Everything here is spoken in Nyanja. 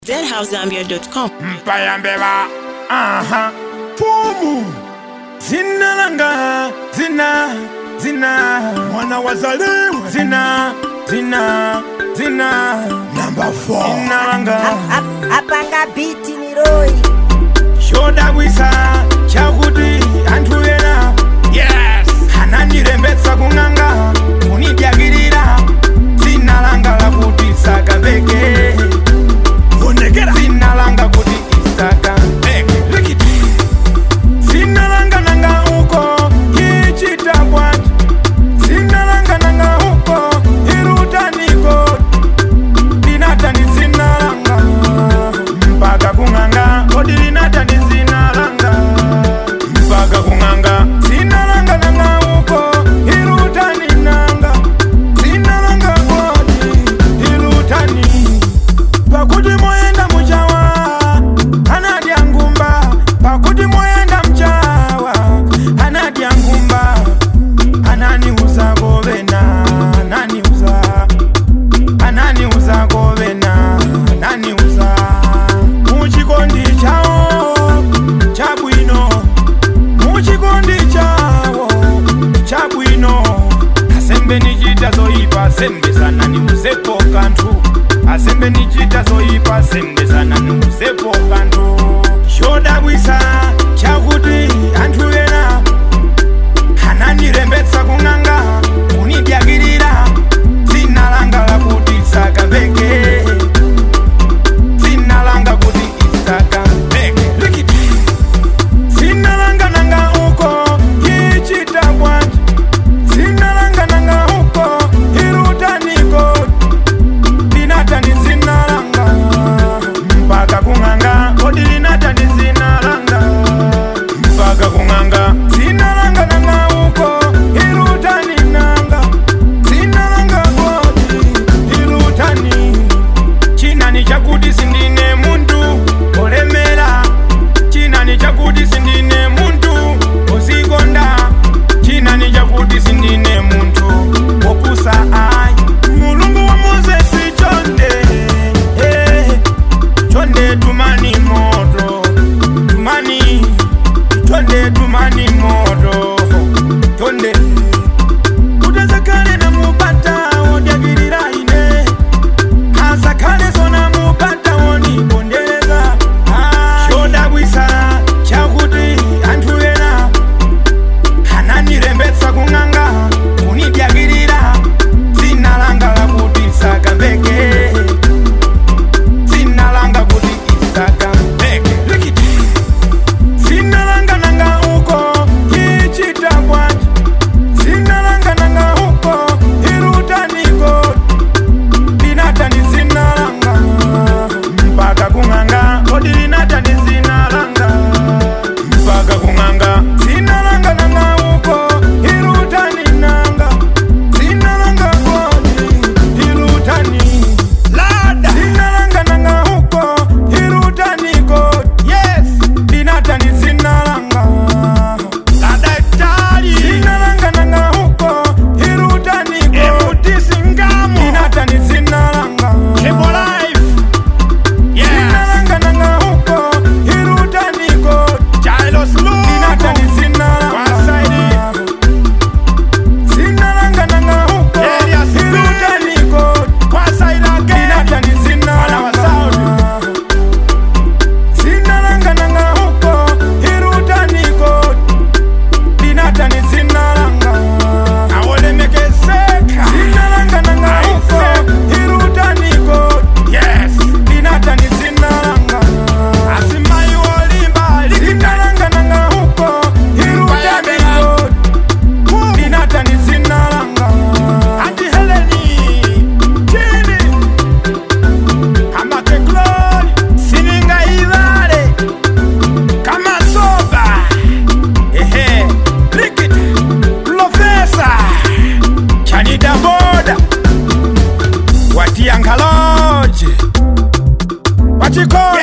deadhousegambia.com. mpaya mbeba aha fumu zina langa zina zina mwana wazaliwa zina zina zina namba 4 zina langa apanga biti miroi chodabwisa chakuti anthu ena yes anandirembetsa kung'anga kunidyakirira dzina langa lakuti sakaveke onekera dzina langa kuti isaka likiti dzina langa nanga uko ichita bwanji dzina langa nanga uko irutaniko linatani dzina langa mpaka kung'anga kodi linatani dzina langa mpaka kung'anga dzina langa nanga uko irutani nanga dzina langa kodi irutani pakuti moyenda muchawa anadya ngumba pakuti moyenda mchawa anadya ngumba ananiuza kovena ananiuza ananiuza kovena ananiuza muchikondi chawo chabwino muchikondi chawo chabwino asembe nichita zoipa sembesana niuzepo kanthu asembe nichita zoipa sembesana niuzepo kanthu chodabwisa chakuti anthu ena anandirembetsa kung'anga kunidyakirira dzina langa lakuti sakaveke dzina langa kuti isakaveke likiti dzina langa nanga uko ichita bwanji dzina langa nanga uko irutaniko linatani dzina langa mpaka kung'anga kodi linatani dzina langa mpaka kung'anga dzina langa nanga uko irutani nanga dzina langa kodi irutani chinani chakuti sindine muntu olemera chinani chakuti sindine muntu ozikonda chinani chakuti sindine muntu opusa ayi mulungu wa mozesi chonde eh, chonde tumani moto tumani chonde tumani moto chonde utazakale na mupata odyagirira ine asakale sona mupata wonibondereza chodabwisa chakuti anthu ena anandirembetsa kung'anga kunidyakirira dzina langa lakuti sakaveke dzina langa kuti isakaveke likiti dzina langa nanga uko ichita bwanji dzina langa nanga uko irutaniko linatani dzina langa mpaka kung'anga kodi linatani dzina langa mpaka kung'anga dzina langa nanga uko irutani nanga dzina langa kodi irutani lada dzina langa nanga uko irutani kodi yes linatani dzina langa lada itali dzina langa nanga uko irutani kodi emutisingamo linatani dzina langa Cable life Dzina langa nanga uko irutani kodi Jailos Lugo linatani dzina langa dzina langa nanga uko irutani kodi linatani dzina langa dzina langa nanga uko irutani kodi linatani dzina langa awolemekezeka dzina langa nanga uko irutani kodi yes linatani dzina langa asimai wolimba dzina langa nanga uko irutani kodi linatani dzina langa ati heleni chini amake glori sininga ivale kama soba ehe likita profesa chanida boda watiangaloje wachikola